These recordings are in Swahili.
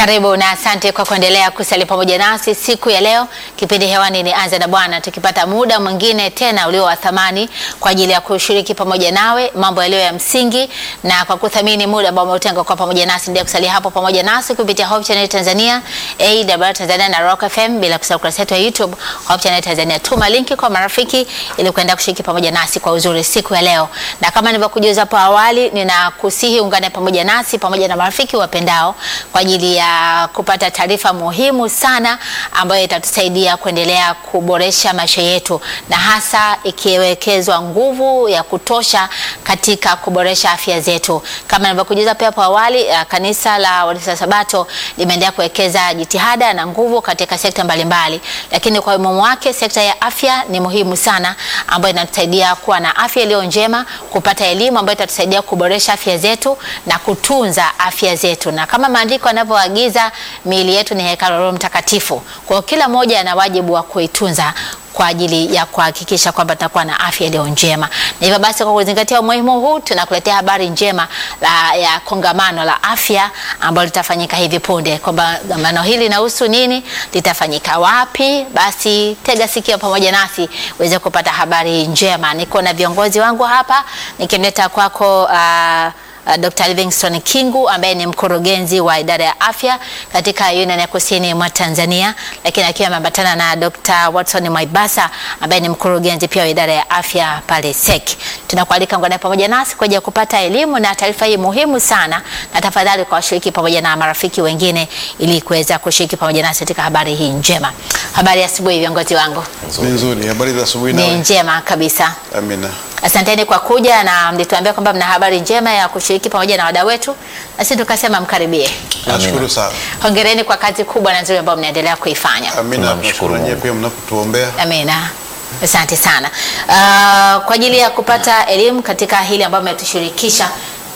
Karibu na asante kwa kuendelea kusali pamoja nasi siku ya leo. Kipindi hewani ni Anza na Bwana, tukipata muda mwingine tena ulio wa thamani kwa ajili ya kushiriki pamoja nawe mambo yaliyo ya msingi, na kwa kuthamini muda ambao umeutenga kwa pamoja nasi, ndio kusalia hapo pamoja nasi kupitia Hope Channel Tanzania, AWR Tanzania na Rock FM, bila kusahau kurasa yetu ya YouTube Hope Channel Tanzania. Tuma linki kwa marafiki ili kuenda kushiriki pamoja nasi kwa uzuri siku ya leo, na kama nilivyokujuza hapo awali, ninakusihi ungane pamoja nasi pamoja na marafiki wapendao kwa ajili ya kupata taarifa muhimu sana ambayo itatusaidia kuendelea kuboresha maisha yetu na hasa ikiwekezwa nguvu ya kutosha katika kuboresha afya zetu. Kama nilivyokujuza pia hapo awali, uh, kanisa la Waadventista Sabato limeendelea kuwekeza jitihada na nguvu katika sekta mbalimbali, lakini kwa umuhimu wake sekta ya afya ni muhimu sana, ambayo inatusaidia kuwa na afya iliyo njema, kupata elimu ambayo itatusaidia kuboresha afya zetu na kutunza afya zetu, na kama maandiko yanavyoagiza miili yetu ni hekalu la Roho Mtakatifu. Kwa hiyo kila mmoja ana wajibu wa kuitunza kwa ajili ya kuhakikisha kwamba tutakuwa na afya iliyo njema. Na hivyo basi, kwa kuzingatia umuhimu huu, tunakuletea habari njema la, ya kongamano la afya ambalo litafanyika hivi punde. Kwamba kongamano hili linahusu nini, litafanyika wapi? Basi tega sikio pamoja nasi uweze kupata habari njema. Niko na viongozi wangu hapa nikimleta kwako uh, Uh, Dr. Livingstone Kingu ambaye ni mkurugenzi wa idara ya afya katika Union ya Kusini mwa Tanzania, lakini akiwa ameambatana na Dr. Watson Mwaibasa ambaye ni mkurugenzi pia wa idara ya afya pale SEC. Tunakualika ngana pamoja nasi kwa ajili ya kupata elimu na taarifa hii muhimu sana, na tafadhali kwa washiriki pamoja na marafiki wengine ili kuweza kushiriki pamoja nasi katika habari hii njema. Habari ya asubuhi viongozi wangu. Ni nzuri. Habari za asubuhi Ni nawe? njema kabisa. Amina. Asanteni kwa kuja na mlituambia kwamba mna habari njema ya kushiriki pamoja na wadau wetu, na sisi tukasema mkaribie. Nashukuru sana. Hongereni kwa kazi kubwa na nzuri ambayo mnaendelea kuifanya. Amina. Tunamshukuru Tunashukuru nyie Mungu. pia mnapotuombea. Amina. Asante sana. Uh, kwa ajili ya kupata elimu katika hili ambayo mmetushirikisha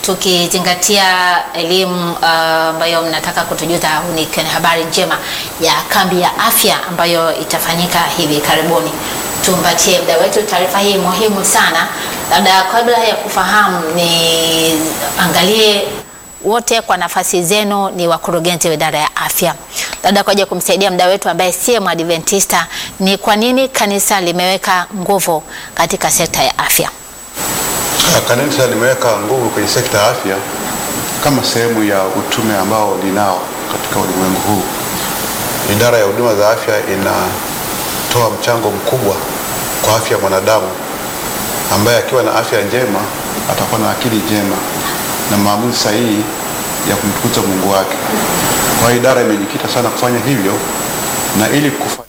tukizingatia elimu uh, ambayo mnataka kutujuza au ni kwenye habari njema ya kambi ya afya ambayo itafanyika hivi karibuni. Tumpatie mda wetu taarifa hii muhimu sana. Labda kabla ya kufahamu, ni angalie wote kwa nafasi zenu ni wakurugenzi wa idara ya afya. Labda kwa ajili ya kumsaidia mda wetu ambaye siye mwadventista, ni kwa nini kanisa limeweka nguvu katika sekta ya afya? Ah, Kanisa limeweka nguvu kwenye sekta ya afya kama sehemu ya utume ambao linao katika ulimwengu huu. Idara ya huduma za afya inatoa mchango mkubwa kwa afya ya mwanadamu ambaye akiwa na afya njema atakuwa na akili njema na maamuzi sahihi ya kumtukuza Mungu wake. Kwa hiyo idara imejikita sana kufanya hivyo na ili kufanya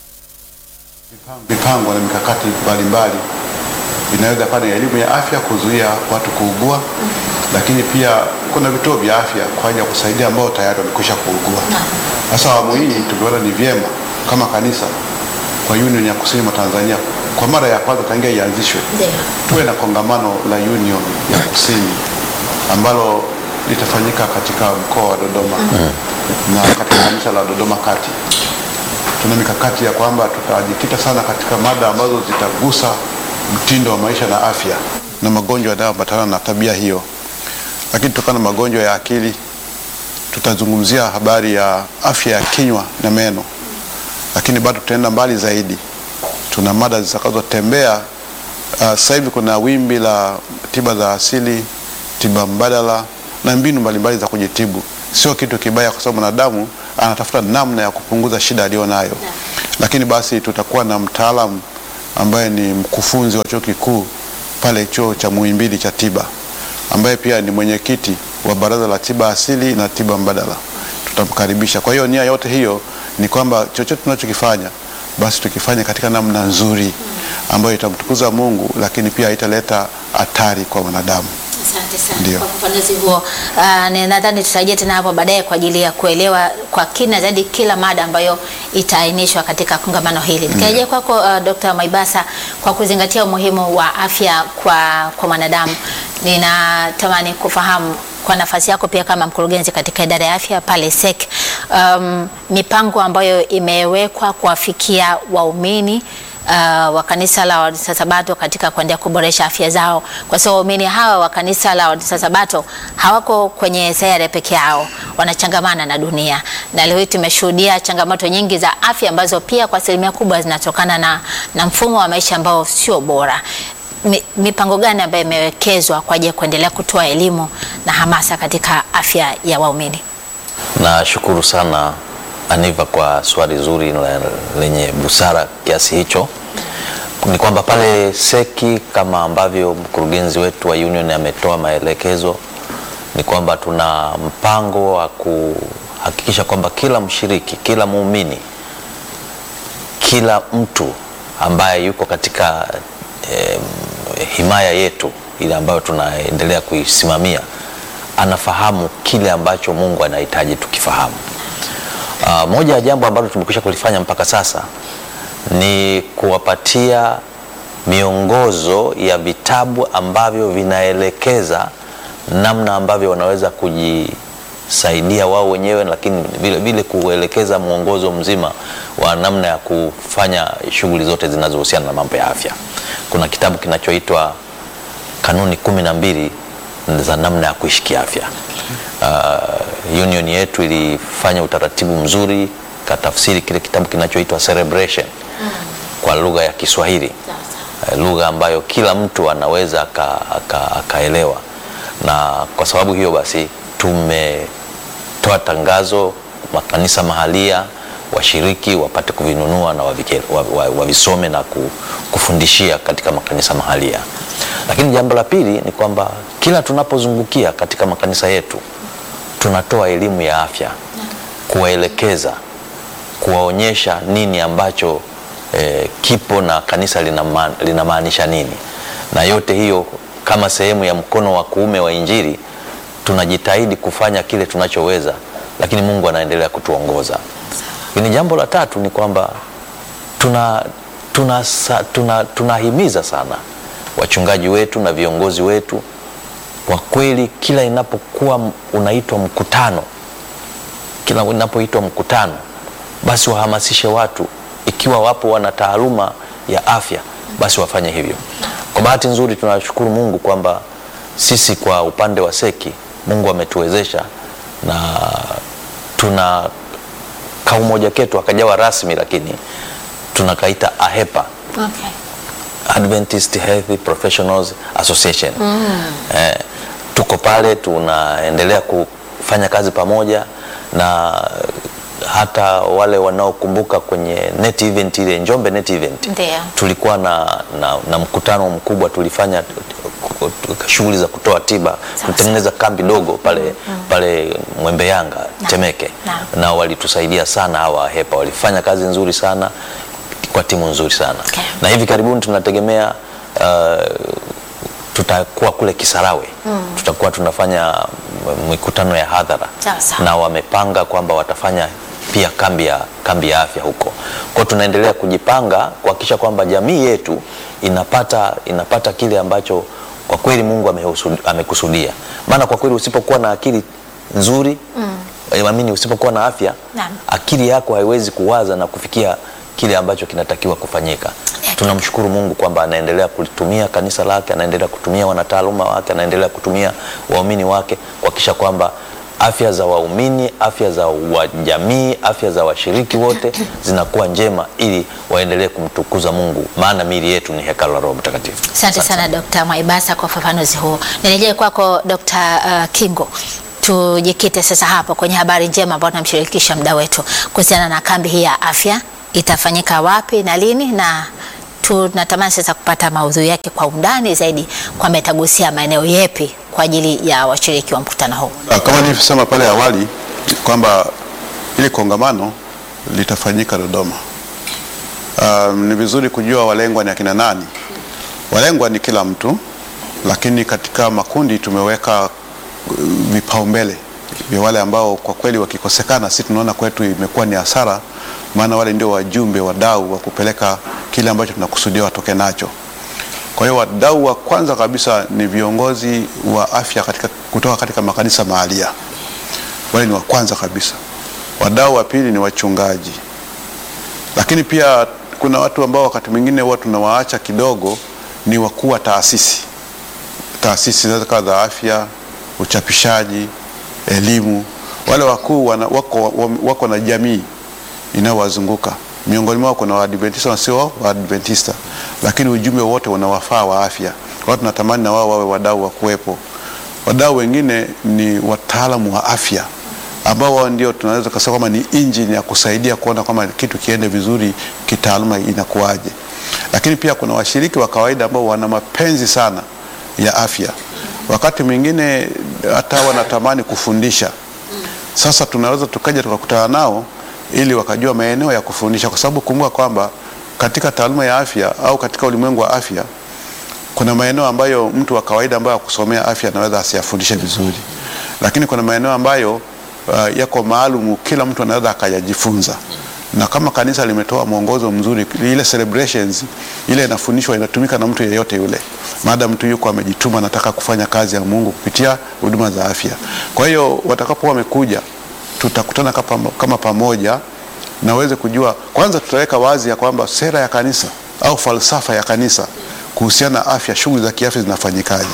mipango na mikakati mbalimbali inaweza kuwa ni elimu ya afya kuzuia watu kuugua, lakini pia kuna vituo vya afya kwa ajili ya kusaidia ambao tayari wamekwisha kuugua. Sasa awamu hii tumeona ni vyema kama kanisa kwa Union ya Kusini mwa Tanzania, kwa mara ya kwanza tangia ianzishwe, Ndio. tuwe na kongamano la Union ya Kusini ambalo litafanyika katika mkoa wa Dodoma na katika kanisa la Dodoma Kati. Tuna mikakati ya kwamba tutajikita sana katika mada ambazo zitagusa mtindo wa maisha na afya na magonjwa yanayoambatana na tabia hiyo. Lakini kutokana na magonjwa ya akili, tutazungumzia habari ya afya ya kinywa na meno, lakini bado tutaenda mbali zaidi. Tuna mada zitakazotembea. Uh, sasa hivi kuna wimbi la tiba za asili, tiba mbadala na mbinu mbalimbali za kujitibu. Sio kitu kibaya, kwa sababu mwanadamu anatafuta namna ya kupunguza shida aliyo nayo. Lakini basi tutakuwa na mtaalamu ambaye ni mkufunzi wa chuo kikuu pale chuo cha Muhimbili cha tiba, ambaye pia ni mwenyekiti wa baraza la tiba asili na tiba mbadala. Tutamkaribisha. Kwa hiyo nia yote hiyo ni kwamba chochote tunachokifanya basi tukifanya katika namna nzuri ambayo itamtukuza Mungu, lakini pia haitaleta hatari kwa wanadamu. Asante sana Ndio. kwa ufafanuzi huo. Uh, ni nadhani tutarejea tena hapo baadaye kwa ajili ya kuelewa kwa kina zaidi kila mada ambayo itaainishwa katika kongamano hili. Nikirejea kwako uh, Dr. Maibasa, kwa kuzingatia umuhimu wa afya kwa, kwa mwanadamu, ninatamani kufahamu kwa nafasi yako pia kama mkurugenzi katika idara ya afya pale SEC, um, mipango ambayo imewekwa kuwafikia waumini uh, wa kanisa la Waadventista Sabato katika kuendelea kuboresha afya zao, kwa sababu waumini hawa wa kanisa la Waadventista Sabato hawako kwenye sayari peke yao, wanachangamana na dunia, na leo hii tumeshuhudia changamoto nyingi za afya ambazo pia kwa asilimia kubwa zinatokana na, na mfumo wa maisha ambao sio bora. Mi, mipango gani ambayo imewekezwa kwa ajili ya kuendelea kutoa elimu na hamasa katika afya ya waumini? Nashukuru sana Aniva kwa swali zuri la- lenye busara kiasi hicho. Ni kwamba pale seki kama ambavyo mkurugenzi wetu wa union ametoa maelekezo, ni kwamba tuna mpango wa kuhakikisha kwamba kila mshiriki, kila muumini, kila mtu ambaye yuko katika eh, himaya yetu ile ambayo tunaendelea kuisimamia anafahamu kile ambacho Mungu anahitaji tukifahamu. Uh, moja ya jambo ambalo tumekwisha kulifanya mpaka sasa ni kuwapatia miongozo ya vitabu ambavyo vinaelekeza namna ambavyo wanaweza kujisaidia wao wenyewe, lakini vile vile kuelekeza mwongozo mzima wa namna ya kufanya shughuli zote zinazohusiana na mambo ya afya. Kuna kitabu kinachoitwa kanuni kumi na mbili za namna ya kuishi kiafya. Uh, union yetu ilifanya utaratibu mzuri katafsiri kile kitabu kinachoitwa Celebration kwa lugha ya Kiswahili eh, lugha ambayo kila mtu anaweza aka- aka- akaelewa, na kwa sababu hiyo basi tumetoa tangazo makanisa mahalia washiriki wapate kuvinunua na wavike- wa- wa- wavisome na ku- kufundishia katika makanisa mahalia. Lakini jambo la pili ni kwamba kila tunapozungukia katika makanisa yetu tunatoa elimu ya afya, kuwaelekeza, kuwaonyesha nini ambacho eh, kipo na kanisa linama- linamaanisha nini, na yote hiyo kama sehemu ya mkono wa kuume wa Injili tunajitahidi kufanya kile tunachoweza, lakini Mungu anaendelea kutuongoza. Lakini jambo la tatu ni kwamba tuna tunahimiza tuna, tunahimiza sana wachungaji wetu na viongozi wetu kwa kweli, kila inapokuwa m- unaitwa mkutano, kila inapoitwa mkutano, basi wahamasishe watu, ikiwa wapo wana taaluma ya afya, basi wafanye hivyo. Kwa bahati nzuri, tunashukuru Mungu kwamba sisi kwa upande wa seki, Mungu ametuwezesha na tuna kaumoja ketu akajawa rasmi, lakini tunakaita AHEPA Okay. Adventist Health Professionals Association. Eh, tuko pale tunaendelea kufanya kazi pamoja na hata wale wanaokumbuka kwenye net event ile Njombe net event Ndio. tulikuwa na, na, na mkutano mkubwa tulifanya shughuli za kutoa tiba Sawa, kutengeneza kambi dogo pale, pale Mwembe Yanga Temeke Naam. na walitusaidia sana hawa HEPA walifanya kazi nzuri sana kwa timu nzuri sana Okay. na hivi karibuni tunategemea uh, tutakuwa kule Kisarawe tutakuwa tunafanya m- mikutano ya hadhara Sawa, sawa. na wamepanga kwamba watafanya pia kambi ya, kambi ya afya huko. Kwa hiyo tunaendelea kujipanga kuhakikisha kwamba jamii yetu inapata, inapata kile ambacho kwa kweli Mungu amehusu- amekusudia. Maana kwa kweli usipokuwa na akili nzuri mm. amini, usipokuwa na afya Naam. akili yako haiwezi kuwaza na kufikia kile ambacho kinatakiwa kufanyika. Tunamshukuru Mungu kwamba anaendelea kulitumia kanisa lake, anaendelea kutumia wanataaluma wake, anaendelea kutumia waumini wake kuhakikisha kwamba afya za waumini, afya za wajamii, afya za washiriki wote zinakuwa njema ili waendelee kumtukuza Mungu, maana miili yetu ni hekalu la Roho Mtakatifu. Asante sana Dr. Mwaibasa kwa ufafanuzi huo. Nirejee kwako Dr. uh, Kingo. Tujikite sasa hapo kwenye habari njema ambayo tunamshirikisha mda wetu kuhusiana na kambi hii ya afya itafanyika wapi na lini, na tunatamani sasa kupata maudhui yake kwa undani zaidi, kwamba itagusia maeneo yepi kwa ajili ya washiriki wa mkutano huu. Ah, Kama nilivyosema pale awali kwamba ili kongamano litafanyika Dodoma. Um, ni vizuri kujua walengwa ni akina nani. Walengwa ni kila mtu, lakini katika makundi tumeweka uh, vipaumbele vya wale ambao kwa kweli wakikosekana, si tunaona kwetu imekuwa ni hasara, maana wale ndio wajumbe wadau wa kupeleka kile ambacho tunakusudia watoke nacho. Kwa hiyo wadau wa kwanza kabisa ni viongozi wa afya katika, kutoka katika makanisa mahalia. Wale ni wa kwanza kabisa. Wadau wa pili ni wachungaji, lakini pia kuna watu ambao wakati mwingine huwa tunawaacha kidogo, ni wakuu wa taasisi. Taasisi zinaweza kuwa za afya, uchapishaji, elimu. Wale wakuu wana, wako, wako na jamii inayowazunguka miongoni mwao kuna Waadventista na sio Waadventista, lakini ujumbe wote unawafaa wa afya. Kwa hiyo tunatamani na wao wawe wadau wa kuwepo. Wadau wengine ni wataalamu wa afya ambao wao ndio tunaweza kusema kwamba ni injini ya kusaidia kuona kwamba kitu kiende vizuri kitaaluma inakuwaje. Lakini pia kuna washiriki wa kawaida ambao wana mapenzi sana ya afya, wakati mwingine hata wanatamani kufundisha. Sasa tunaweza tukaja tukakutana nao ili wakajua maeneo ya kufundisha, kwa sababu kumbuka kwamba katika taaluma ya afya au katika ulimwengu wa afya kuna maeneo ambayo mtu wa kawaida ambayo akusomea afya anaweza asiyafundishe vizuri, lakini kuna maeneo ambayo uh, yako maalumu, kila mtu anaweza akayajifunza. Na kama kanisa limetoa mwongozo mzuri, ile celebrations ile inafundishwa inatumika na mtu yeyote yule, maada mtu yuko amejituma, anataka kufanya kazi ya Mungu kupitia huduma za afya. Kwa hiyo watakapokuwa wamekuja, tutakutana kama, kama pamoja na uweze kujua, kwanza tutaweka wazi ya kwamba sera ya kanisa au falsafa ya kanisa kuhusiana na afya, shughuli za kiafya zinafanyikaje.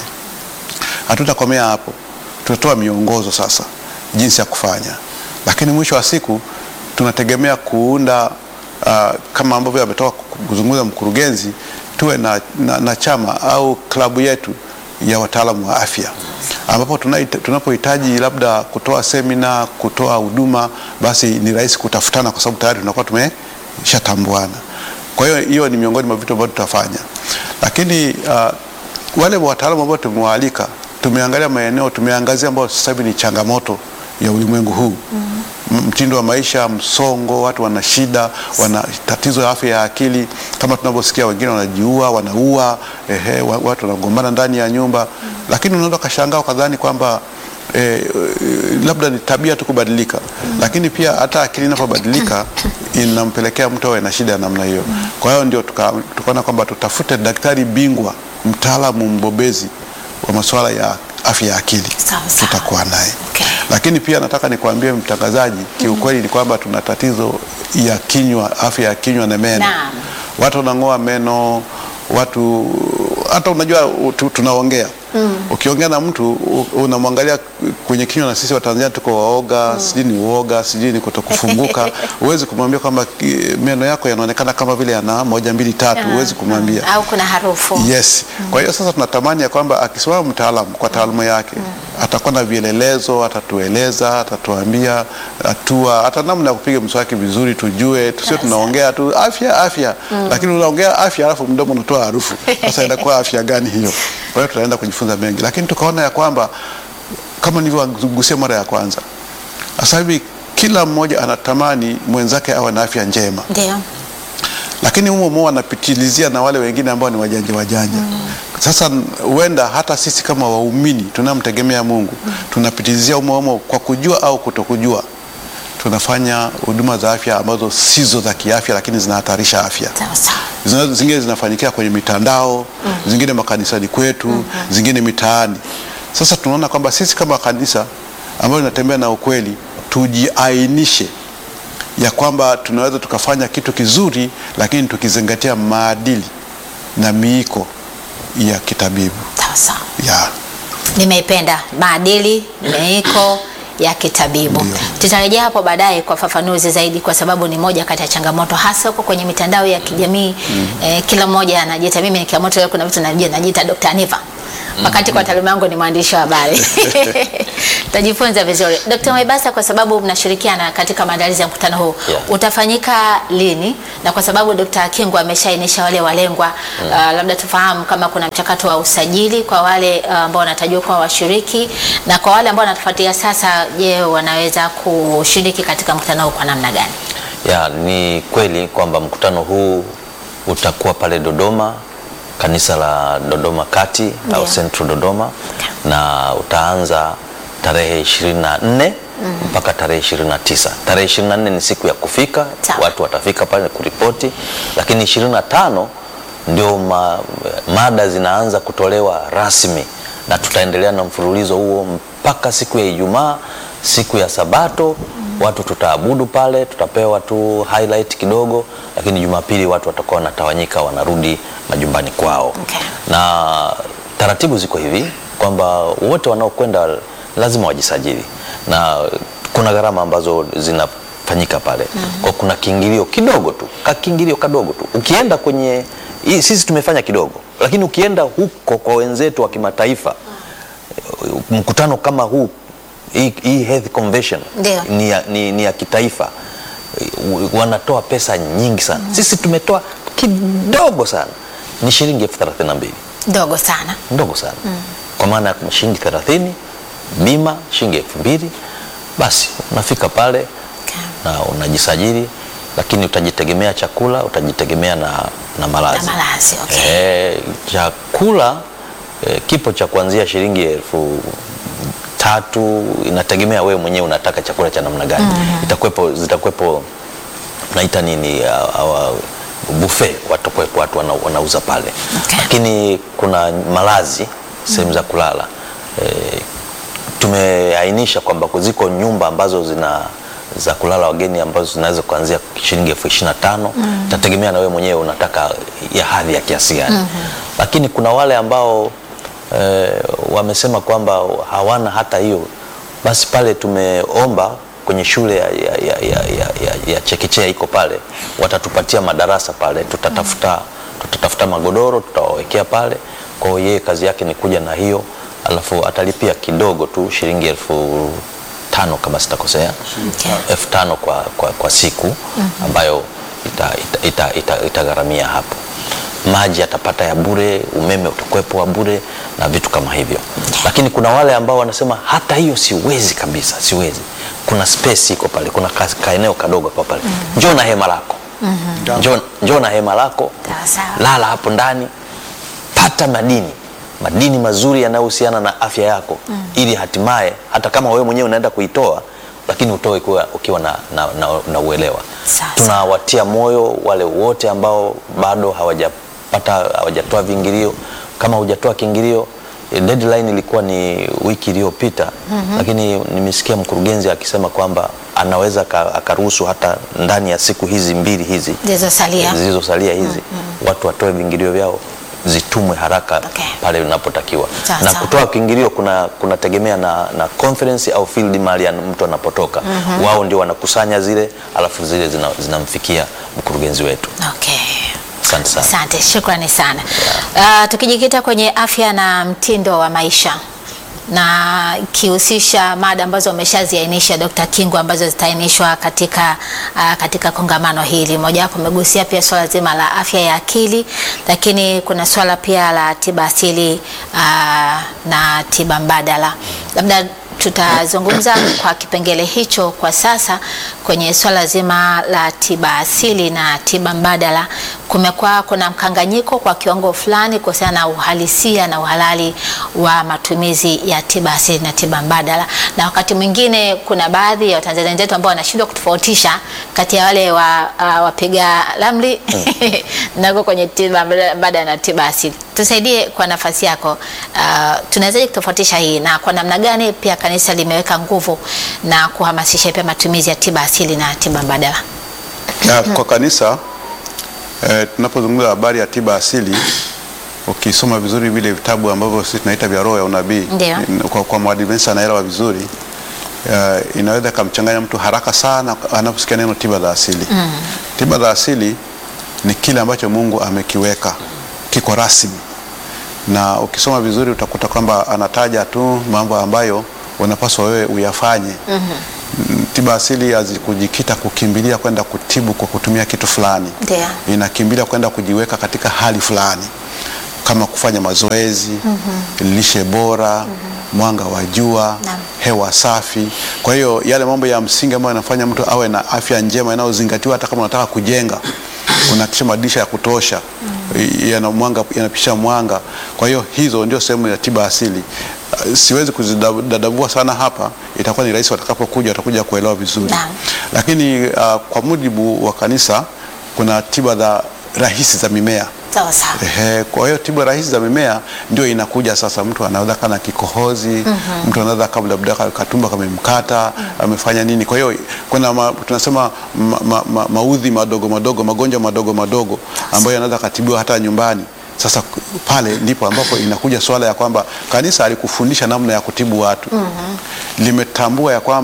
Hatutakomea hapo, tutatoa miongozo sasa jinsi ya kufanya, lakini mwisho wa siku tunategemea kuunda uh, kama ambavyo ametoka kuzungumza mkurugenzi, tuwe na, na, na chama au klabu yetu ya wataalamu wa afya ambapo tunapohitaji labda kutoa semina, kutoa huduma, basi ni rahisi kutafutana kwa sababu tayari tunakuwa tumeshatambuana. Kwa hiyo hiyo ni miongoni mwa vitu ambavyo tutafanya, lakini uh, wale wataalamu ambao tumewaalika, tumeangalia maeneo, tumeangazia ambayo sasa hivi ni changamoto ya ulimwengu huu mm -hmm. Mtindo wa maisha, msongo, watu wana shida, wana tatizo ya afya ya akili, kama tunavyosikia wengine wanajiua, wanaua, ehe, watu wanagombana ndani ya nyumba mm -hmm. Lakini unaweza kashangaa ukadhani kwamba eh, labda ni tabia tu kubadilika mm -hmm. Lakini pia hata akili inapobadilika inampelekea mtu awe na shida ya namna hiyo mm -hmm. Kwa hiyo ndio tukaona tuka kwamba tutafute daktari bingwa, mtaalamu mbobezi wa masuala ya afya ya akili tutakuwa naye Okay. Lakini pia nataka nikwambie mtangazaji, kiukweli ni kwamba tuna tatizo ya kinywa, afya ya kinywa na meno. Naam. Watu wanang'oa meno, watu hata unajua tu, tunaongea ukiongea na mtu u- unamwangalia kwenye kinywa, na sisi Watanzania tuko waoga, sijui ni uoga, sijui ni kutokufunguka. Huwezi kumwambia kwamba ki- meno yako yanaonekana kama vile yana moja mbili tatu, huwezi kumwambia au kuna harufu Yes. Kwa hiyo sasa tunatamani ya kwamba akisimama mtaalamu kwa taaluma yake atakuwa na vielelezo, atatueleza, atatuambia hatua, hata namna ya kupiga mswaki vizuri, tujue, tusio tunaongea tu afya afya, lakini unaongea afya alafu mdomo unatoa harufu. Sasa inakuwa afya gani hiyo? Kwa hiyo tutaenda kujifunza mengi, lakini tukaona ya kwamba kama nilivyogusia mara ya kwanza, sasa hivi kila mmoja anatamani mwenzake awe na afya njema ndio lakini humo humo wanapitilizia na wale wengine ambao ni wajanja wajanja. Sasa huenda hata sisi kama waumini tunamtegemea Mungu tunapitilizia humo humo kwa kujua au kutokujua, tunafanya huduma za afya ambazo sizo za kiafya, lakini zinahatarisha afya. sawa sawa Zina- Zingine zinafanyikia kwenye mitandao, zingine makanisani kwetu, zingine mitaani. Sasa tunaona kwamba sisi kama kanisa ambayo linatembea na ukweli, tujiainishe ya kwamba tunaweza tukafanya kitu kizuri, lakini tukizingatia maadili na miiko ya kitabibu sawa sawa ya nimeipenda maadili miiko ya kitabibu Ndio. tutarejea hapo baadaye kwa fafanuzi zaidi kwa sababu ni moja kati ya changamoto hasa huko kwenye mitandao ya kijamii eh, kila mmoja anajiita mimi nikiamoto leo kuna vitu najua najiita Dr. Aniva wakati kwa taaluma yangu ni mwandishi wa habari tajifunza vizuri Dr. Mwaibasa kwa sababu mnashirikiana katika maandalizi ya mkutano huu Yeah. utafanyika lini na kwa sababu Dr. Kingu ameshaainisha wale walengwa uh, labda tufahamu kama kuna mchakato wa usajili kwa wale uh, ambao wanatarajiwa kuwa washiriki na kwa wale ambao wanatufuatia sasa je wanaweza kushiriki katika mkutano huu kwa namna gani Ya, ni kweli kwamba mkutano huu utakuwa pale Dodoma, kanisa la Dodoma Kati au Ndio. Central Dodoma na utaanza tarehe 24 mpaka tarehe 29. Tarehe 24 ni siku ya kufika, Sawa. watu watafika pale kuripoti, lakini 25 ndio ma, mada zinaanza kutolewa rasmi na tutaendelea na mfululizo huo mpaka siku ya Ijumaa, siku ya Sabato watu tutaabudu pale, tutapewa tu highlight kidogo, lakini Jumapili watu watakuwa wanatawanyika wanarudi majumbani kwao. Okay. Na taratibu ziko hivi kwamba wote wanaokwenda lazima wajisajili na kwa kuna gharama ambazo zinafanyika pale kwa kuna kiingilio kidogo tu kakiingilio kadogo tu ukienda kwenye hii, sisi tumefanya kidogo lakini ukienda huko kwa wenzetu wa kimataifa mkutano kama huu hii, hii health convention Ndio. ni ya, ni, ni ya kitaifa wanatoa pesa nyingi sana sisi tumetoa kidogo sana ni shilingi elfu thelathini na mbili ndogo sana ndogo sana kwa maana ya shilingi thelathini bima shilingi elfu mbili basi unafika pale Okay. na unajisajili lakini utajitegemea chakula utajitegemea na, na malazi Na malazi, okay. Eh, chakula eh, kipo cha kuanzia shilingi elfu tatu inategemea wewe mwenyewe unataka chakula cha namna gani itakuwepo zitakuwepo naita nini uh, uh, buffet watakuwepo watu wana, wanauza pale Okay. lakini kuna malazi sehemu za kulala eh, tumeainisha kwamba ziko nyumba ambazo zina za kulala wageni ambazo zinaweza kuanzia shilingi elfu ishirini na tano itategemea na wewe mwenyewe unataka ya hadhi ya kiasi gani lakini kuna wale ambao eh, wamesema kwamba hawana hata hiyo basi pale tumeomba kwenye shule ya, ya, ya, ya, ya, ya, ya chekechea iko pale watatupatia madarasa pale tutatafuta tutatafuta magodoro tutawawekea pale kwa hiyo yeye kazi yake ni kuja na hiyo alafu atalipia kidogo tu shilingi elfu tano kama sitakosea Okay. elfu tano kwa, kwa, kwa siku ambayo itagharamia ita, ita, ita, itagharamia hapo maji atapata ya bure umeme utakuwepo wa bure na vitu kama hivyo lakini kuna wale ambao wanasema hata hiyo siwezi kabisa siwezi kuna space iko pale kuna ka- kaeneo kadogo kwa pale njoo na hema lako njoo, njoo na hema lako Sawa, sawa. lala hapo ndani pata madini madini mazuri yanayohusiana na afya yako ili hatimaye hata kama wewe mwenyewe unaenda kuitoa lakini utoe ukiwa, ukiwa na, na, na, na uelewa Sasa. tunawatia moyo wale wote ambao bado hawajapata hawajatoa viingilio kama hujatoa kiingilio eh, deadline ilikuwa ni wiki iliyopita lakini nimesikia mkurugenzi akisema kwamba anaweza aka- akaruhusu hata ndani ya siku hizi mbili hizi zilizosalia zilizosalia hizi watu watoe viingilio vyao zitumwe haraka Okay. pale unapotakiwa Sawa, na sawa. kutoa kiingilio kuna kunategemea na, na conference au field mahali ya mtu anapotoka wao ndio wanakusanya zile alafu zile zina- zinamfikia mkurugenzi wetu okay. asante sana Asante, shukrani sana. Uh, tukijikita kwenye afya na mtindo wa maisha na ikihusisha mada ambazo umeshaziainisha Dr. Kingu ambazo zitaainishwa katika, uh, katika kongamano hili. Mojawapo umegusia pia swala zima la afya ya akili, lakini kuna swala pia la tiba asili uh, na tiba mbadala. Labda tutazungumza kwa kipengele hicho kwa sasa kwenye swala zima la tiba asili na tiba mbadala. Kumekuwa kuna mkanganyiko kwa kiwango fulani kuhusiana na uhalisia na uhalali wa matumizi ya tiba asili na tiba mbadala, na wakati mwingine kuna baadhi ya Watanzania wenzetu ambao wanashindwa kutofautisha kati ya wale wa, uh, wapiga ramli nako kwenye tiba mbadala na tiba asili. Tusaidie kwa nafasi yako, uh, tunawezaje kutofautisha hii na kwa namna gani pia kanisa limeweka nguvu na kuhamasisha pia matumizi ya tiba asili na tiba mbadala? Ya, kwa kanisa eh, tunapozungumza habari ya tiba asili ukisoma vizuri vile vitabu ambavyo sisi tunaita vya roho ya unabii Ndio. in- kwa, kwa mwadventista anaelewa vizuri eh, inaweza ikamchanganya mtu haraka sana anaposikia neno tiba za asili tiba za asili ni kile ambacho Mungu amekiweka kiko rasmi na ukisoma vizuri utakuta kwamba anataja tu mambo ambayo unapaswa wewe uyafanye mm tiba asili hazikujikita kukimbilia kwenda kutibu kwa kutumia kitu fulani Ndio. inakimbilia kwenda kujiweka katika hali fulani kama kufanya mazoezi lishe bora mwanga wa jua Naam. hewa safi kwa hiyo yale mambo ya msingi ambayo yanafanya mtu awe na afya njema inayozingatiwa hata kama unataka kujenga unakisha madirisha ya kutosha yana mwanga yanapisha mwanga kwa hiyo hizo ndio sehemu ya tiba asili Uh, siwezi kuzidadavua sana hapa itakuwa ni rahisi watakapokuja watakuja kuelewa vizuri Naam. lakini uh, kwa mujibu wa kanisa kuna tiba za rahisi za mimea Sawa sawa. Ehe, kwa hiyo tiba rahisi za mimea ndio inakuja sasa. Mtu anaweza kana kikohozi mtu anaweza kabla labda ka- katumba kamemkata amefanya nini. Kwa hiyo kuna ma, tunasema ma, ma, ma, maudhi madogo madogo, magonjwa madogo madogo ambayo yanaweza katibiwa hata nyumbani. Sasa k- pale ndipo ambapo inakuja swala ya kwamba kanisa alikufundisha namna ya kutibu watu limetambua ya kwamba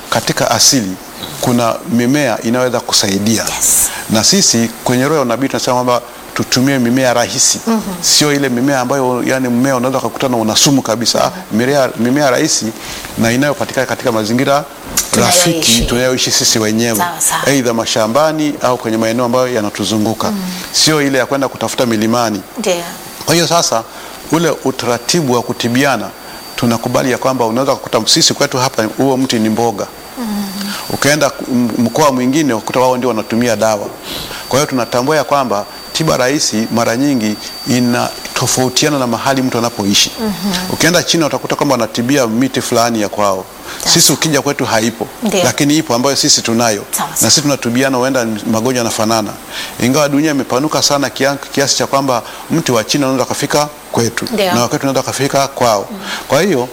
katika asili kuna mimea inayoweza kusaidia Yes. na sisi kwenye roho ya unabii tunasema kwamba tutumie mimea rahisi sio ile mimea ambayo yani mmea unaweza kukutana una sumu kabisa Ah, mimea, mimea rahisi na inayopatikana katika mazingira Tunayoishi. rafiki tunayoishi sisi wenyewe Sawa, sawa. aidha mashambani au kwenye maeneo ambayo yanatuzunguka sio ile ya kwenda kutafuta milimani Ndio. kwa hiyo sasa ule utaratibu wa kutibiana tunakubali ya kwamba unaweza kukuta sisi kwetu hapa huo mti ni mboga ukaenda m- mkoa mwingine ukuta wao ndio wanatumia dawa kwa hiyo tunatambua ya kwamba tiba rahisi mara nyingi inatofautiana na mahali mtu anapoishi ukienda china utakuta kwamba wanatibia miti fulani ya kwao sisi ukija kwetu haipo Ndio. lakini ipo ambayo sisi tunayo Sawa, na sawa. sisi tunatubiana huenda magonjwa yanafanana ingawa dunia imepanuka sana kia- kiasi cha kwamba mti wa china unaweza kafika kwetu Ndio. na wakwetu unaweza kafika kwao kwa hiyo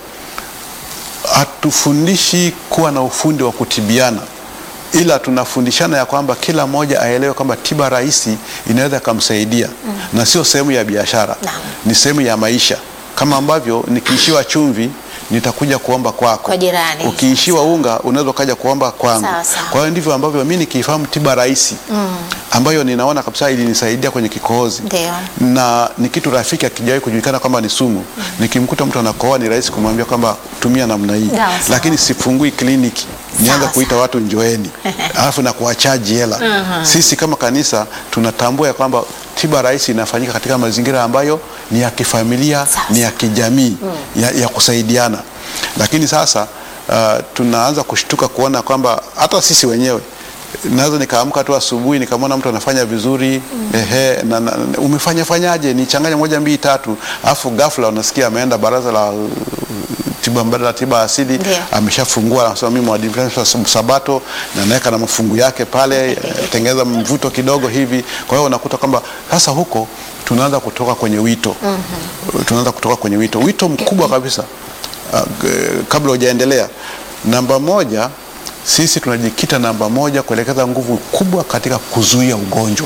hatufundishi kuwa na ufundi wa kutibiana ila tunafundishana ya kwamba kila mmoja aelewe kwamba tiba rahisi inaweza ikamsaidia na sio sehemu ya biashara Naam. ni sehemu ya maisha kama ambavyo nikiishiwa chumvi nitakuja kuomba kwako Kwa jirani. ukiishiwa unga unaweza ukaja kuomba kwangu Sawa, sawa. kwa hiyo ndivyo ambavyo mi nikiifahamu tiba rahisi ambayo ninaona kabisa ilinisaidia kwenye kikohozi Ndio. na ni kitu rafiki akijawahi kujulikana kwamba ni sumu nikimkuta mtu anakohoa ni rahisi kumwambia kwamba tumia namna hii Sawa, sawa. lakini sifungui kliniki nianza Sawa, kuita watu njoeni alafu na kuwachaji hela sisi kama kanisa tunatambua ya kwamba tiba rahisi inafanyika katika mazingira ambayo ni ya kifamilia Sawa, ni ya kijamii ya, ya kusaidiana lakini sasa uh, tunaanza kushtuka kuona kwamba hata sisi wenyewe naweza nikaamka tu asubuhi nikamwona mtu anafanya vizuri ehe, na, na, umefanya fanyaje nichanganya moja mbili tatu alafu ghafla unasikia ameenda baraza la uh, tiba mbadala tiba asili Ndio. ameshafungua anasema mimi mwadventista wa sabato na naweka na mafungu yake pale eh, tengeneza mvuto kidogo hivi kwa hiyo unakuta kwamba sasa huko tunaanza kutoka kwenye wito tunaanza kutoka kwenye wito wito mkubwa kabisa uh, g- kabla hujaendelea namba moja sisi tunajikita namba moja kuelekeza nguvu kubwa katika kuzuia ugonjwa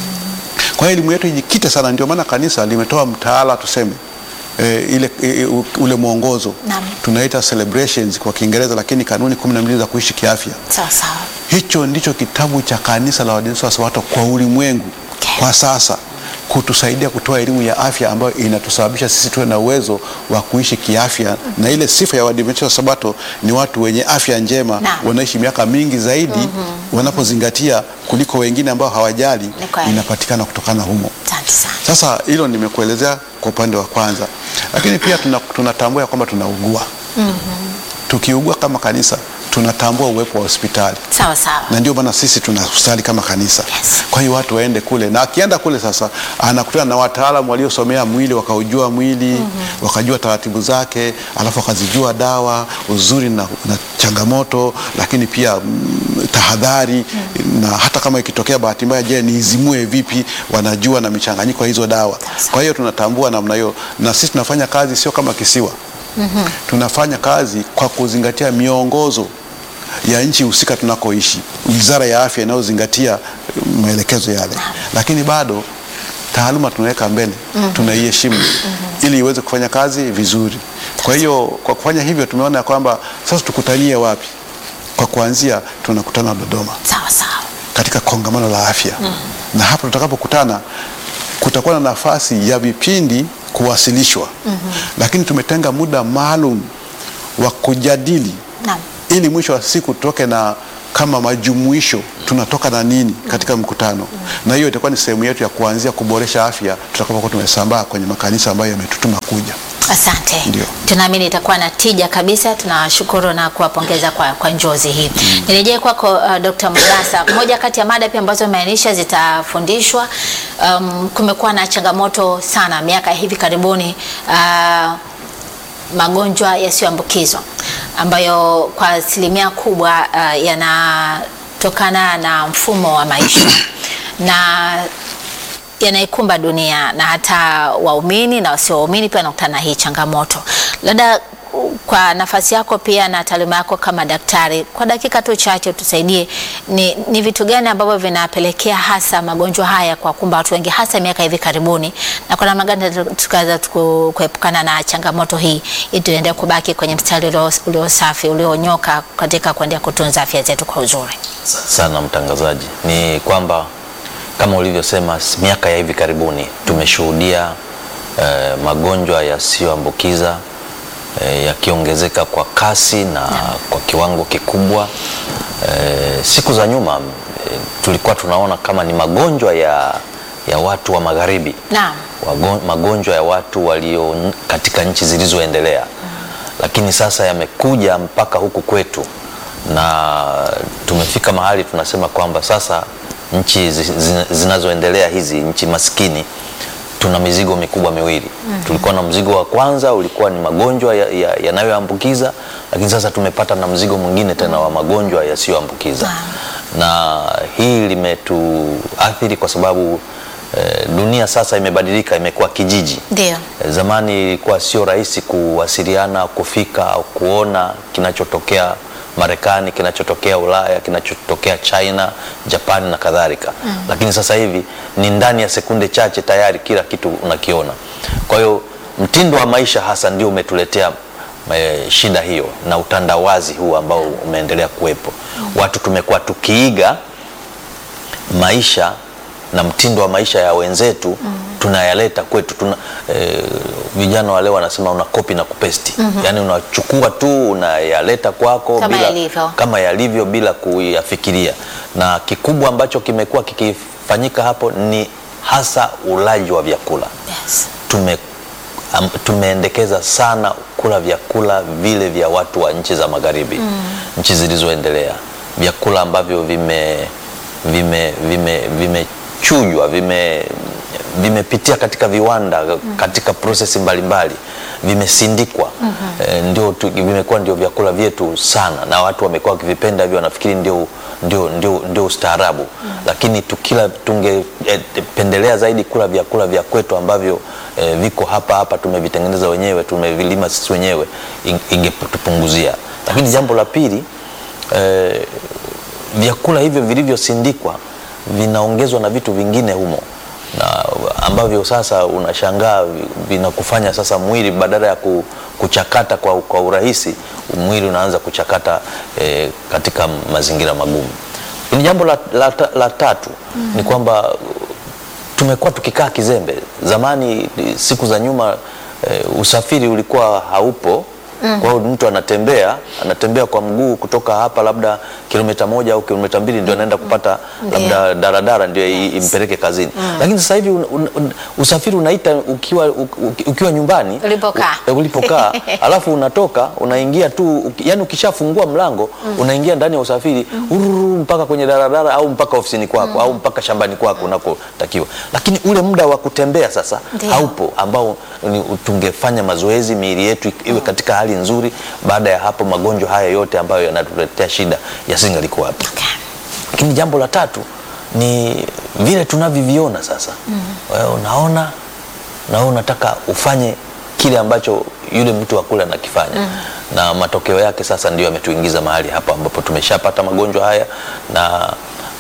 kwa hiyo elimu yetu ijikite sana ndio maana kanisa limetoa mtaala tuseme e, ile e, u- ule mwongozo Naam. tunaita celebrations kwa kiingereza lakini kanuni kumi na mbili za kuishi kiafya Sawa sawa. hicho ndicho kitabu cha kanisa la Waadventista wa Sabato kwa ulimwengu Okay. kwa sasa kutusaidia kutoa elimu ya afya ambayo inatusababisha sisi tuwe na uwezo wa kuishi kiafya na ile sifa ya Waadventista wa Sabato ni watu wenye afya njema Naam. wanaishi miaka mingi zaidi wanapozingatia kuliko wengine ambao hawajali Ni kweli. inapatikana kutokana humo Asante sana. sasa hilo nimekuelezea kwa upande wa kwanza lakini pia tuna- tunatambua ya kwamba tunaugua tukiugua kama kanisa tunatambua uwepo wa hospitali Sawa sawa. na ndio maana sisi tuna hospitali kama kanisa Yes. kwa hiyo watu waende kule na akienda kule sasa anakutana na wataalamu waliosomea mwili wakaujua mwili wakajua taratibu zake alafu wakazijua dawa uzuri na, na changamoto lakini pia mm, tahadhari na hata kama ikitokea bahati mbaya je niizimue vipi wanajua na michanganyiko ya hizo dawa kwa hiyo tunatambua namna hiyo na sisi tunafanya kazi sio kama kisiwa tunafanya kazi kwa kuzingatia miongozo ya nchi husika tunakoishi, wizara ya afya inayozingatia eh, maelekezo yale, lakini bado taaluma tunaweka mbele, tunaiheshimu ili iweze kufanya kazi vizuri. Kwa hiyo kwa kufanya hivyo tumeona ya kwamba sasa tukutanie wapi? Kwa kuanzia tunakutana Dodoma Sawa sawa. katika kongamano la afya na hapo tutakapokutana kutakuwa na nafasi ya vipindi kuwasilishwa lakini tumetenga muda maalum wa kujadili Naam. ili mwisho wa siku tutoke na kama majumuisho tunatoka na nini katika mkutano na hiyo itakuwa ni sehemu yetu ya kuanzia kuboresha afya tutakapokuwa tumesambaa kwenye makanisa ambayo yametutuma kuja Asante. Ndio. Tunaamini itakuwa na tija kabisa. Tunawashukuru na kuwapongeza kwa, kwa njozi hii. Nirejee kwako uh, Dr. Mugasa. Moja kati ya mada pia ambazo umeainisha zitafundishwa, um, kumekuwa na changamoto sana miaka ya hivi karibuni uh, magonjwa yasiyoambukizwa ambayo kwa asilimia kubwa uh, yanatokana na mfumo wa maisha na yanaikumba dunia na hata waumini na wasio waumini pia wanakutana na hii changamoto. Labda uh, kwa nafasi yako pia na taaluma yako kama daktari, kwa dakika tu chache tusaidie, ni, ni vitu gani ambavyo vinapelekea hasa magonjwa haya kwa kumba watu wengi hasa miaka hivi karibuni, na kwa namna gani tukaweza tuku- kuepukana na changamoto hii ili tuendelee kubaki kwenye mstari ulio- ulio safi ulionyoka katika kuendelea kutunza afya zetu kwa uzuri. sana mtangazaji, ni kwamba kama ulivyosema, s- miaka ya hivi karibuni tumeshuhudia eh, magonjwa yasiyoambukiza eh, yakiongezeka kwa kasi na kwa kiwango kikubwa. Eh, siku za nyuma eh, tulikuwa tunaona kama ni magonjwa ya, ya watu wa magharibi Naam. wagon- magonjwa ya watu walio n- katika nchi zilizoendelea lakini sasa yamekuja mpaka huku kwetu na tumefika mahali tunasema kwamba sasa nchi zi- zi- zinazoendelea hizi nchi maskini tuna mizigo mikubwa miwili tulikuwa na mzigo wa kwanza ulikuwa ni magonjwa ya- ya- yanayoambukiza lakini sasa tumepata na mzigo mwingine tena wa magonjwa yasiyoambukiza na hii limetuathiri kwa sababu eh, dunia sasa imebadilika imekuwa kijiji Ndio. Zamani ilikuwa sio rahisi kuwasiliana, kufika au kuona kinachotokea Marekani, kinachotokea Ulaya, kinachotokea China, Japan na kadhalika. Lakini sasa hivi ni ndani ya sekunde chache tayari kila kitu unakiona. Kwa hiyo mtindo wa maisha hasa ndio umetuletea eh, shida hiyo na utandawazi huu ambao umeendelea kuwepo. Watu tumekuwa tukiiga maisha na mtindo wa maisha ya wenzetu tunayaleta kwetu tuna, eh, vijana wale wanasema una copy na kupesti yaani unachukua tu unayaleta kwako Kama bila, yalivyo. kama yalivyo bila kuyafikiria na kikubwa ambacho kimekuwa kikifanyika hapo ni hasa ulaji wa vyakula Yes. tume, am, tumeendekeza sana kula vyakula vile vya watu wa nchi za magharibi nchi zilizoendelea vyakula ambavyo vime vime vime vimechujwa vime vimepitia katika viwanda katika prosesi mbalimbali vimesindikwa eh, ndio tu- vimekuwa ndio vyakula vyetu sana na watu wamekuwa wakivipenda hivyo wanafikiri ndio, ndio, ndio, ndio ustaarabu lakini tukila tungependelea zaidi kula vyakula vya kwetu ambavyo eh, viko hapa hapa tumevitengeneza wenyewe tumevilima sisi wenyewe ing- ingetupunguzia lakini jambo la pili eh, vyakula hivyo vilivyosindikwa vinaongezwa na vitu vingine humo na ambavyo sasa unashangaa vi- vinakufanya sasa mwili badala ya ku- kuchakata kwa, kwa urahisi mwili unaanza kuchakata eh, katika mazingira magumu. Ni jambo la, la, ta- la tatu ni kwamba tumekuwa tukikaa kizembe. Zamani siku za nyuma eh, usafiri ulikuwa haupo. Kwa hiyo mtu anatembea anatembea kwa mguu kutoka hapa labda kilomita moja au kilomita mbili ndio anaenda kupata Ndio. labda daradara ndio i- impeleke kazini. Lakini sasa hivi un, un, un, usafiri unaita ukiwa, u- u- ukiwa nyumbani Ulipokaa. u- ulipokaa alafu unatoka unaingia tu uki- yani ukishafungua mlango unaingia ndani ya usafiri ururu mpaka kwenye daradara au mpaka ofisini kwako au mpaka shambani kwako unakotakiwa lakini ule muda wa kutembea sasa Ndio. haupo ambao ni, tungefanya mazoezi miili yetu ik- iwe katika hali nzuri baada ya hapo magonjwa haya yote ambayo yanatuletea shida yasingalikuwa hapo Okay. lakini jambo la tatu ni vile tunavyoviona sasa wewe unaona na wewe unataka ufanye kile ambacho yule mtu wa kule anakifanya na matokeo yake sasa ndio yametuingiza mahali hapa ambapo tumeshapata magonjwa haya na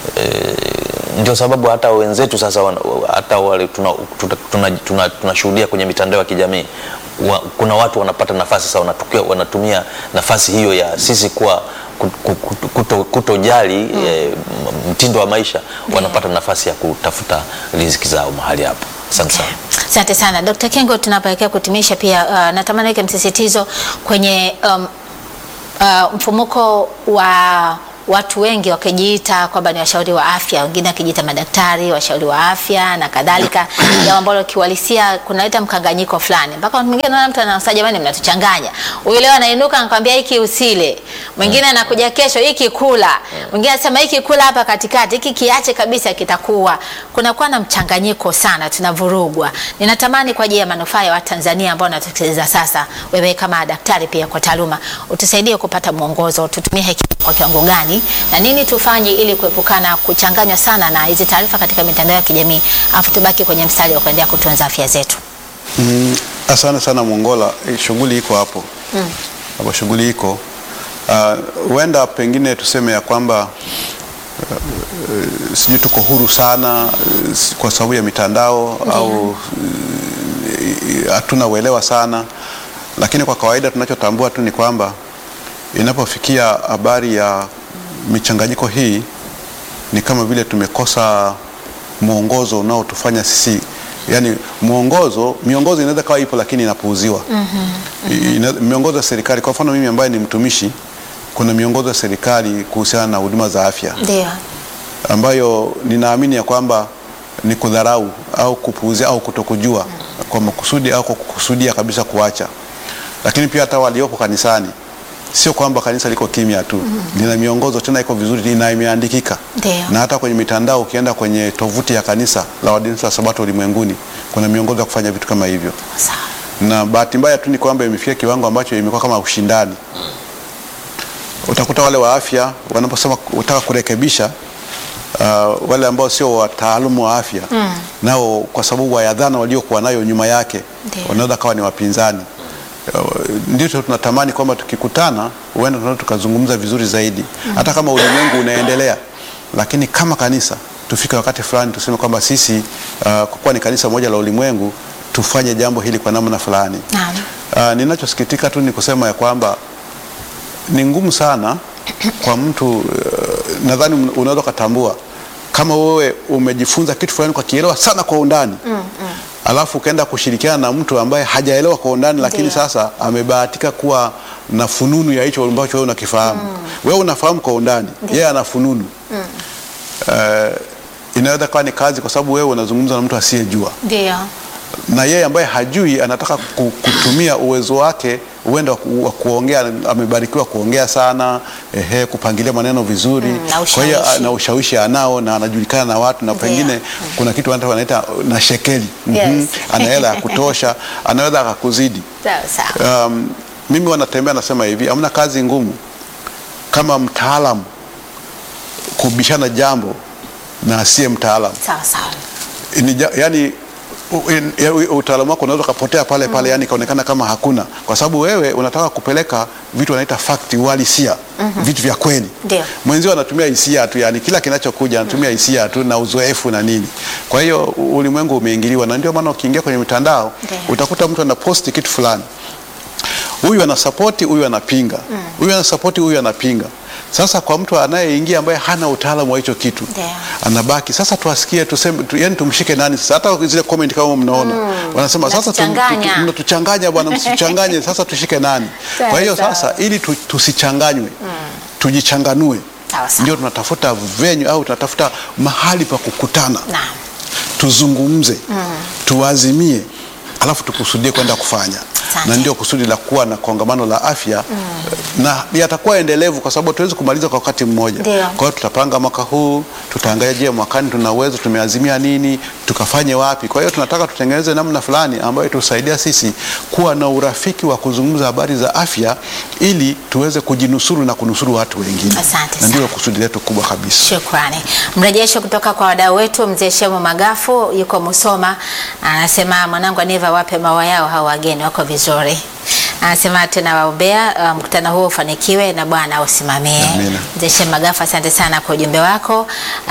e, ndio sababu hata wenzetu sasa wana- hata wale tunashuhudia tuna, tuna, tuna, tunashuhudia kwenye mitandao ya kijamii wa, kuna watu wanapata nafasi sasa wanatukia, wanatumia nafasi hiyo ya sisi kuwa ku- ku- ku- kuto- kutojali eh, m- mtindo wa maisha wanapata nafasi ya kutafuta riziki zao mahali hapo asante sana Asante sana Dr. Kengo, tunapoelekea kutimisha pia uh, natamani weke msisitizo kwenye um, uh, mfumuko wa watu wengi wakijiita kwamba ni washauri wa afya, wengine wakijiita madaktari, washauri wa afya na kadhalika, jambo ambalo kiuhalisia kunaleta mkanganyiko fulani, mpaka wakati mwingine unaona mtu anasema jamani, mnatuchanganya. Huyu leo anainuka anakwambia hiki usile, mwingine anakuja kesho hiki kula, mwingine anasema hiki kula hapa katikati, hiki kiache kabisa, kitakuwa kunakuwa na mchanganyiko sana, tunavurugwa. Ninatamani kwa ajili ya manufaa ya Watanzania ambao wanatusikiliza sasa, wewe kama daktari pia kwa taaluma, utusaidie kupata mwongozo, tutumie hekima kwa kiwango gani na nini tufanye ili kuepukana kuchanganywa sana na hizi taarifa katika mitandao ya kijamii, afu tubaki kwenye mstari wa kuendelea kutunza afya zetu. Mm, Asante sana Mongola, Eh, shughuli iko hapo hapo, shughuli iko Ah, huenda pengine tuseme ya kwamba eh, eh, sijui tuko huru sana eh, s- kwa sababu ya mitandao au eh, hatuna uelewa sana, lakini kwa kawaida tunachotambua tu ni kwamba inapofikia habari ya michanganyiko hii ni kama vile tumekosa mwongozo unaotufanya sisi yani mwongozo miongozo inaweza kawa ipo lakini inapuuziwa mm-hmm. Ina, miongozo ya serikali kwa mfano mimi ambaye ni mtumishi kuna miongozo ya serikali kuhusiana na huduma za afya Ndio. ambayo ninaamini ya kwamba ni kudharau au kupuuzia au kutokujua kwa makusudi au kwa kukusudia kabisa kuacha. Lakini pia hata waliopo kanisani, sio kwamba kanisa liko kimya tu, lina miongozo tena iko vizuri na imeandikika Ndio. na hata kwenye mitandao, ukienda kwenye tovuti ya kanisa la Waadventista wa Sabato ulimwenguni kuna miongozo ya kufanya vitu kama hivyo Sawa. na bahati mbaya tu ni kwamba imefikia kiwango ambacho imekuwa kama ushindani. Utakuta wale wa afya wanaposema utaka kurekebisha uh, wale ambao sio wataalamu wa afya mm. nao kwa sababu ya dhana waliokuwa nayo nyuma yake Ndio. wanaweza kawa ni wapinzani. Uh, Ndicho tunatamani kwamba tukikutana, huenda tunaweza tukazungumza vizuri zaidi mm. hata kama ulimwengu unaendelea, lakini kama kanisa tufike wakati fulani tuseme kwamba sisi uh, kwa kuwa ni kanisa moja la ulimwengu tufanye jambo hili kwa namna fulani. Naam. Uh, ninachosikitika tu ni kusema ya kwamba ni ngumu sana kwa mtu uh, nadhani un- unaweza ukatambua kama wewe umejifunza kitu fulani kwa kielewa sana kwa undani mm, mm. alafu ukaenda kushirikiana na mtu ambaye hajaelewa kwa undani lakini Ndiyo. sasa amebahatika kuwa na fununu ya hicho ambacho wewe unakifahamu wewe unafahamu kwa undani yeye ana fununu uh, inaweza kuwa ni kazi kwa sababu wewe unazungumza na mtu asiyejua Ndio. na yeye ambaye hajui anataka ku- kutumia uwezo wake huenda wa ku- wa kuongea, amebarikiwa kuongea sana ehe, kupangilia maneno vizuri Mm, na kwa hiyo ushawishi. na ushawishi anao na anajulikana na watu na Ndio. pengine kuna kitu wanaita- wanaita na shekeli Yes. Mhm. ana hela ya kutosha, anaweza akakuzidi. Sawa sawa. Um, mimi wanatembea nasema hivi, hamna kazi ngumu kama mtaalamu kubishana jambo na asiye mtaalamu Sawa sawa. ni ja- yani u- in- ya- u- utaalamu wako unaweza ukapotea pale pale, yani ikaonekana kama hakuna, kwa sababu wewe unataka kupeleka vitu wanaita fact, uhalisia, vitu vya kweli. Ndio. Mwenzio anatumia hisia tu, yani kila kinachokuja anatumia hisia tu na uzoefu na nini. Kwa hiyo u- ulimwengu umeingiliwa, na ndio maana ukiingia kwenye mitandao Ndio. utakuta mtu anaposti kitu fulani huyu anasapoti, huyu anapinga, huyu anasapoti, huyu anapinga. Sasa kwa mtu anayeingia ambaye hana utaalamu wa hicho kitu Ndio. anabaki sasa, tuwasikie tuseme, tu, yani tumshike nani sasa. Hata zile comment kama mnaona wanasema sasa tu- tu- Mnatuchanganya. tu- mnatuchanganya bwana, msichanganye sasa, tushike nani? Sawa, Kwa hiyo sawa. sasa, ili tu, tusichanganwe tujichanganue, Sawa sawa. ndio tunatafuta venue au tunatafuta mahali pa kukutana Naam. tuzungumze tuazimie, alafu tukusudie kwenda kufanya Asante. na ndio kusudi la kuwa na kongamano la afya na yatakuwa endelevu, kwa sababu hatuwezi kumaliza kwa wakati mmoja. Ndio. Kwa hiyo tutapanga mwaka huu, tutaangalia, je, mwakani tuna uwezo, tumeazimia nini, tukafanye wapi. Kwa hiyo tunataka tutengeneze namna fulani ambayo itusaidia sisi kuwa na urafiki wa kuzungumza habari za afya, ili tuweze kujinusuru na kunusuru watu wengine, Asante na sana. ndio kusudi letu kubwa kabisa. Shukrani. Mrejesho kutoka kwa wadau wetu, mzee Shemu Magafu yuko Musoma, anasema mwanangu Aniva, wape maua yao hao wageni wako vizuri. Anasema tunawaombea uh, mkutano huo ufanikiwe na Bwana ausimamie. Amina. Mzee Shemu Magafu, asante sana kwa ujumbe wako.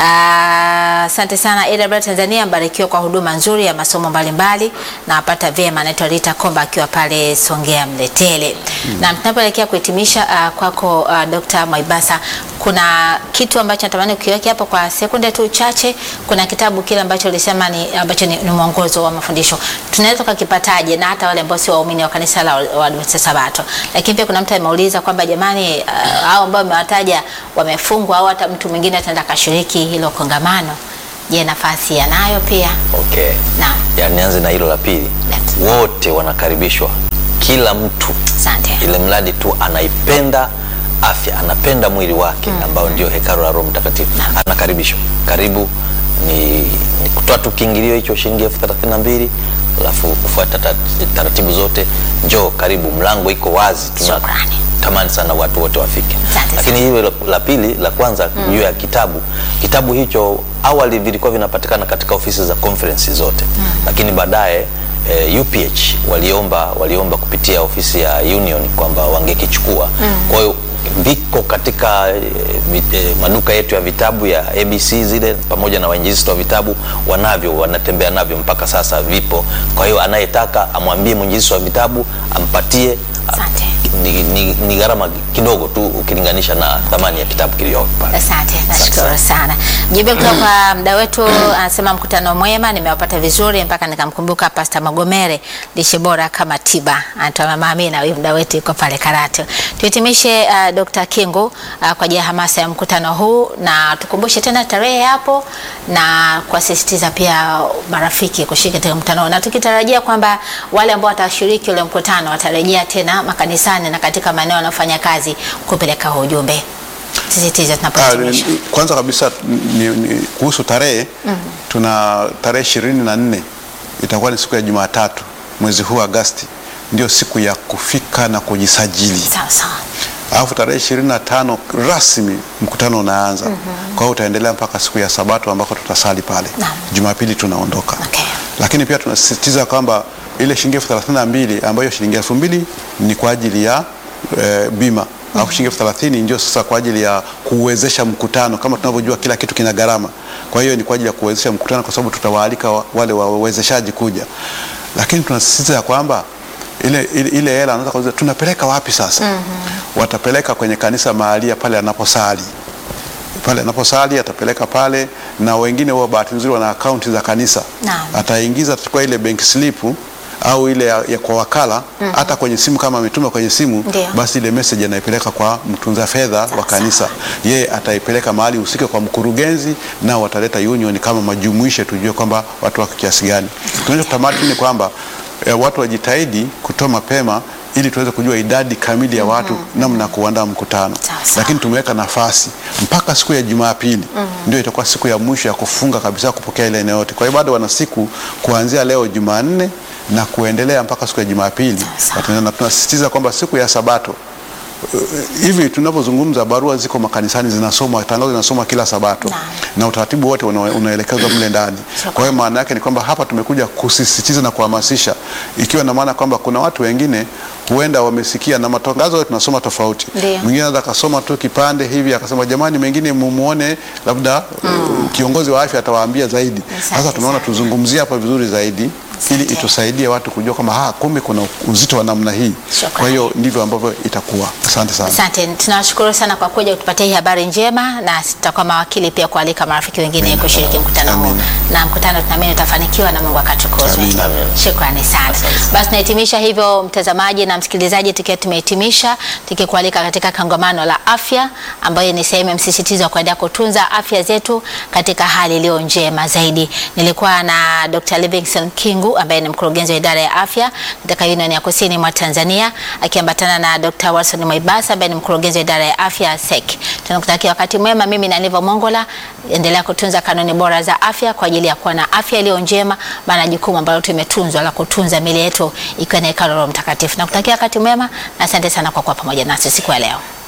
Ah, Asante sana AWR Tanzania, mbarikiwa kwa huduma nzuri ya masomo mbalimbali na wapata vyema. Anaitwa Rita Komba akiwa pale Songea Mletele. Na tunapoelekea kuhitimisha uh, kwako uh, Dr. Mwaibasa, kuna kitu ambacho natamani ukiweke hapo kwa sekunde tu chache. Kuna kitabu kile ambacho ulisema ni ambacho ni, ni mwongozo wa mafundisho, tunaweza tukakipataje? Na hata wale ambao sio waumini wa kanisa la Waadventista Sabato. Lakini pia kuna mtu ameuliza kwamba jamani, uh, hao ambao wamewataja wamefungwa au hata mtu mwingine ataenda kashiriki hilo kongamano, je, nafasi yanayo pia? Okay. Naam. Ya, nianze na hilo la pili. Let's- Wote wanakaribishwa, kila mtu, Asante. ile mradi tu anaipenda afya, anapenda mwili wake ambao ndio hekalu la Roho Mtakatifu, anakaribishwa. Karibu ni, ni kutoa tu kiingilio hicho shilingi elfu thelathini na mbili alafu kufuata tat- taratibu zote, njoo karibu, mlango iko wazi. Shukrani. Tunatamani sana watu wote wafike, Asante lakini hilo la, la pili la kwanza juu ya kitabu kitabu hicho awali vilikuwa vinapatikana katika ofisi za conference zote lakini baadaye eh, UPH waliomba waliomba kupitia ofisi ya Union kwamba wangekichukua. Kwa hiyo viko katika eh, vi- eh, maduka yetu ya vitabu ya ABC zile pamoja na wainjilisti wa vitabu wanavyo, wanatembea navyo mpaka sasa, vipo. Kwa hiyo anayetaka amwambie mwinjilisti wa vitabu ampatie. Asante. Ni, ni, ni gharama kidogo tu ukilinganisha na thamani ya kitabu kiliyopo pale. Asante, nashukuru sana. Mjumbe kutoka kwa mda wetu anasema mkutano mwema, nimewapata vizuri mpaka nikamkumbuka Pasta Magomere, lishe bora kama tiba. Anatoa mama Amina, huyu mda wetu yuko pale Karatu. Tuhitimishe uh, Dr. Kingu uh, kwa ajili ya hamasa ya mkutano huu, na tukumbushe tena tarehe hapo na kuwasisitiza pia marafiki kushiriki katika mkutano huu, na tukitarajia kwamba wale ambao watashiriki ule mkutano watarejea tena makanisani na katika maeneo wanayofanya kazi kupeleka huu ujumbe. Sisitiza Ah, tunapohitimisha. ni- kwanza kabisa ni, ni, kuhusu tarehe tuna tarehe ishirini na nne itakuwa ni siku ya Jumatatu mwezi huu Agasti, ndio siku ya kufika na kujisajili. Sawa sawa. Alafu tarehe ishirini na tano rasmi mkutano unaanza. Kwa hiyo utaendelea mpaka siku ya Sabato ambako tutasali pale. Naam. Jumapili tunaondoka. Okay. Lakini pia tunasisitiza kwamba ile shilingi elfu thelathini na mbili ambayo shilingi elfu mbili ni kwa ajili ya e, bima alafu shilingi elfu thelathini ndio sasa kwa ajili ya kuwezesha mkutano. Kama tunavyojua kila kitu kina gharama, kwa hiyo ni kwa ajili ya kuwezesha mkutano, kwa sababu tutawaalika wa- wale wawezeshaji kuja, lakini tunasisitiza ya kwamba ile ile ile hela anaweza kuuliza tunapeleka wapi sasa? Watapeleka kwenye kanisa mahalia pale anaposali pale anaposali atapeleka pale, na wengine huwa bahati nzuri wana akaunti za kanisa Naam. ataingiza atachukua ile bank slip au ile ya, ya kwa wakala hata kwenye simu kama ametuma kwenye simu Ndio. basi ile message anaipeleka kwa mtunza fedha wa kanisa, yeye ataipeleka mahali husika kwa mkurugenzi, nao wataleta union kama majumuishe, tujue kwamba watu wako kiasi gani. Tunachotamani tu ni kwamba eh, watu wajitahidi kutoa mapema ili tuweze kujua idadi kamili ya watu namna ya kuandaa mkutano, Sawa, sawa. lakini tumeweka nafasi mpaka siku ya Jumapili ndio itakuwa siku ya mwisho ya kufunga kabisa kupokea ile eneo yote. Kwa hiyo bado wana siku kuanzia leo Jumanne na kuendelea mpaka siku ya Jumapili. sawa. Wataendelea na tunasisitiza kwamba siku ya Sabato uh, hivi tunavyozungumza, barua ziko makanisani zinasomwa, tangazo linasomwa kila Sabato Naam. na utaratibu wote una- unaelekezwa mle ndani. Sure. Kwa hiyo maana yake ni kwamba hapa tumekuja kusisitiza na kuhamasisha, ikiwa na maana kwamba kuna watu wengine huenda wamesikia na matangazo yote tunasoma tofauti. Ndio. Mwingine anaweza akasoma tu kipande hivi akasema, jamani, mengine mumuone labda uh, kiongozi wa afya atawaambia zaidi. Asante Sasa tumeona sana. tuzungumzie hapa vizuri zaidi ili Asante. itusaidie watu kujua kwamba ha, kumbe kuna uzito wa namna hii. Shukrani. Kwa hiyo ndivyo ambavyo itakuwa. Asante sana. Asante, tunawashukuru sana kwa kuja kutupatia hii habari njema, na tutakuwa mawakili pia kualika marafiki wengine kushiriki mkutano huu, Amina. na mkutano tunaamini utafanikiwa na Mungu akatukuzwe. Amina. Amina. Shukrani sana. Asante. Basi tunahitimisha hivyo, mtazamaji na msikilizaji, tukiwa tumehitimisha tukikualika katika kongamano la afya ambayo ni sehemu ya msisitizo wa kuendelea kutunza afya zetu katika hali iliyo njema zaidi. Nilikuwa na Dr. Livingstone Kingu ambaye ni mkurugenzi wa idara ya afya katika Union ya Kusini mwa Tanzania akiambatana na Dr. Wilson Mwaibasa ambaye ni mkurugenzi wa idara ya afya SEC. Tunakutakia wakati mwema. Mimi na Niva Mongola, endelea kutunza kanuni bora za afya kwa ajili ya kuwa na afya iliyo njema, maana jukumu ambalo tumetunzwa la kutunza miili yetu ikiwa ni hekalu la Roho Mtakatifu. Nakutakia wakati mwema na asante sana kwa kuwa pamoja nasi siku ya leo.